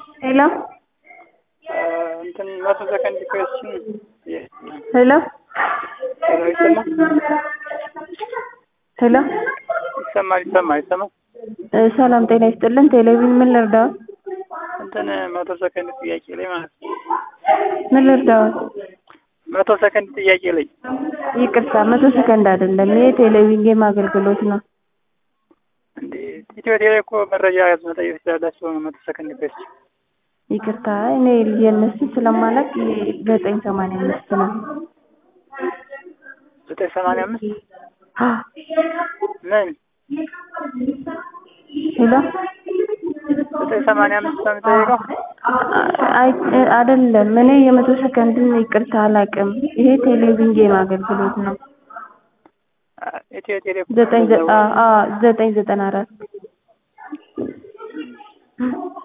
ሄሎ እንትን መቶ ሰከንድ ኮስችን ሄሎ ሄሎ ይሰማል ሄሎ ይሰማል ይሰማል ይሰማል እ ሰላም ጤና ይስጥልን። ቴሌቪዥን ምን ልርዳዎት? እንትን መቶ ሰከንድ ጥያቄ ላይ ማለት ነው። ምን ልርዳዎት? መቶ ሰከንድ ጥያቄ ላይ ይቅርታ መቶ ሰከንድ አይደለም፣ ይሄ ቴሌቪዥን ጌም አገልግሎት ነው። እንዴ ኢትዮ ቴሌ እኮ መረጃ መጠየቅ ትችላላችሁ። መቶ ሰከንድ ኮስች ይቅርታ እኔ የእነሱ ስለማላቅ ዘጠኝ ሰማንያ አምስት ነው። ዘጠኝ ሰማንያ አምስት አ ምን ሄሎ ዘጠኝ ሰማንያ አምስት ነው የምጠይቀው? አይ አይደለም፣ እኔ የመቶ ሰከንድን ይቅርታ አላቅም። ይሄ ቴሌቪዥን ጌም አገልግሎት ነው። ኢትዮ ቴሌ እኮ ዘጠኝ ዘ- አ አ ዘጠኝ ዘጠና አራት